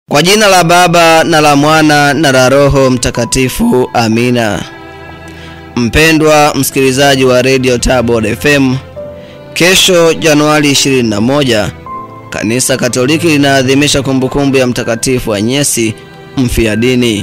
Kwa jina la Baba na la Mwana na la Roho Mtakatifu, amina. Mpendwa msikilizaji wa Radio Tabor FM, kesho Januari 21 Kanisa Katoliki linaadhimisha kumbukumbu ya Mtakatifu Anyesi mfiadini.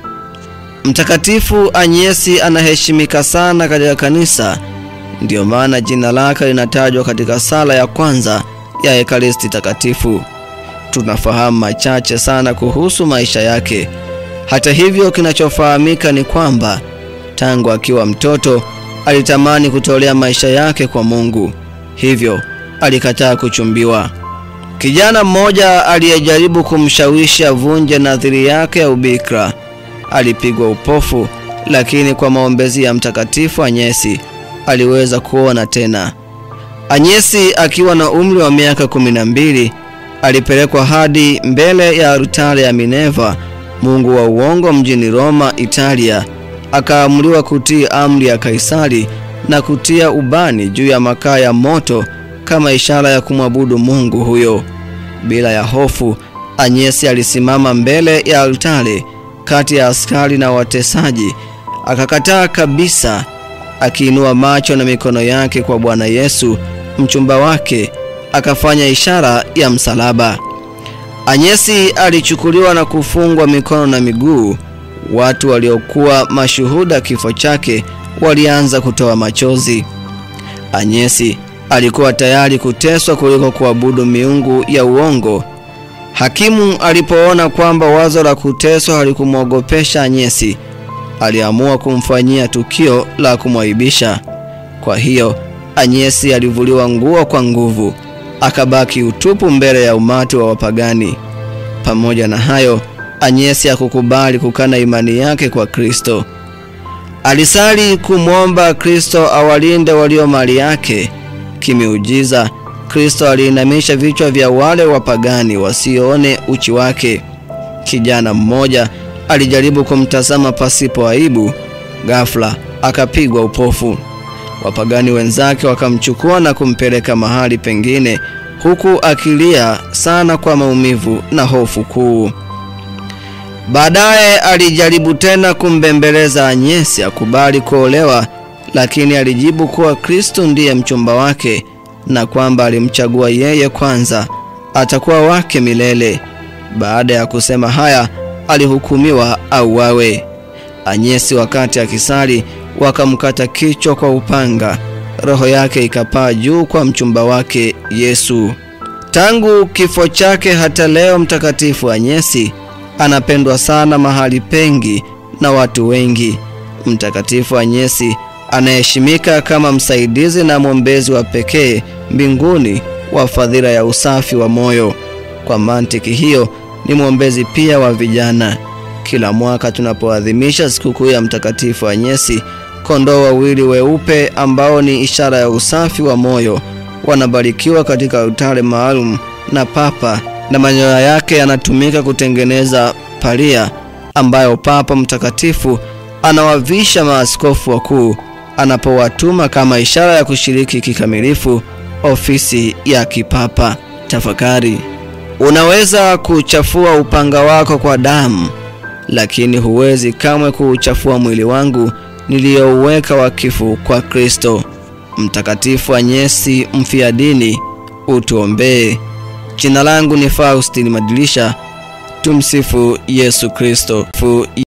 Mtakatifu Anyesi anaheshimika sana katika kanisa, ndiyo maana jina lake linatajwa katika sala ya kwanza ya Ekaristi Takatifu. Tunafahamu machache sana kuhusu maisha yake. Hata hivyo, kinachofahamika ni kwamba tangu akiwa mtoto alitamani kutolea maisha yake kwa Mungu, hivyo alikataa kuchumbiwa. Kijana mmoja aliyejaribu kumshawishi avunje nadhiri yake ya ubikra alipigwa upofu, lakini kwa maombezi ya Mtakatifu Anyesi aliweza kuona tena. Anyesi akiwa na umri wa miaka kumi na mbili alipelekwa hadi mbele ya altare ya Minerva, mungu wa uongo, mjini Roma, Italia. Akaamuliwa kutii amri ya Kaisari na kutia ubani juu ya makaa ya moto kama ishara ya kumwabudu mungu huyo. Bila ya hofu, Anyesi alisimama mbele ya altare kati ya askari na watesaji, akakataa kabisa, akiinua macho na mikono yake kwa Bwana Yesu mchumba wake, akafanya ishara ya msalaba. Anyesi alichukuliwa na kufungwa mikono na miguu. Watu waliokuwa mashuhuda kifo chake walianza kutoa machozi. Anyesi alikuwa tayari kuteswa kuliko kuabudu miungu ya uongo. Hakimu alipoona kwamba wazo la kuteswa halikumwogopesha Anyesi, aliamua kumfanyia tukio la kumwaibisha. Kwa hiyo Anyesi alivuliwa nguo kwa nguvu, akabaki utupu mbele ya umati wa wapagani. Pamoja na hayo, Anyesi hakukubali kukana imani yake kwa Kristo. Alisali kumwomba Kristo awalinde walio mali yake. Kimiujiza, Kristo aliinamisha vichwa vya wale wapagani wasione uchi wake. Kijana mmoja alijaribu kumtazama pasipo aibu, ghafla akapigwa upofu. Wapagani wenzake wakamchukua na kumpeleka mahali pengine, huku akilia sana kwa maumivu na hofu kuu. Baadaye alijaribu tena kumbembeleza Anyesi akubali kuolewa, lakini alijibu kuwa Kristo ndiye mchumba wake na kwamba alimchagua yeye kwanza, atakuwa wake milele. Baada ya kusema haya, alihukumiwa auawe. Anyesi wakati akisali wakamkata kichwa kwa upanga, roho yake ikapaa juu kwa mchumba wake Yesu. Tangu kifo chake hata leo Mtakatifu Anyesi anapendwa sana mahali pengi na watu wengi. Mtakatifu Anyesi anaheshimika kama msaidizi na mwombezi wa pekee mbinguni wa fadhila ya usafi wa moyo. Kwa mantiki hiyo, ni mwombezi pia wa vijana. Kila mwaka tunapoadhimisha sikukuu ya Mtakatifu Anyesi, kondoo wawili weupe ambao ni ishara ya usafi wa moyo wanabarikiwa katika altare maalum na Papa, na manyoya yake yanatumika kutengeneza palia ambayo Papa Mtakatifu anawavisha maaskofu wakuu anapowatuma kama ishara ya kushiriki kikamilifu ofisi ya kipapa. Tafakari, unaweza kuchafua upanga wako kwa damu, lakini huwezi kamwe kuuchafua mwili wangu niliyouweka wakifu kwa Kristo. Mtakatifu Anyesi mfiadini, utuombee. Jina langu ni Faustini Madilisha. Tumsifu Yesu Kristo.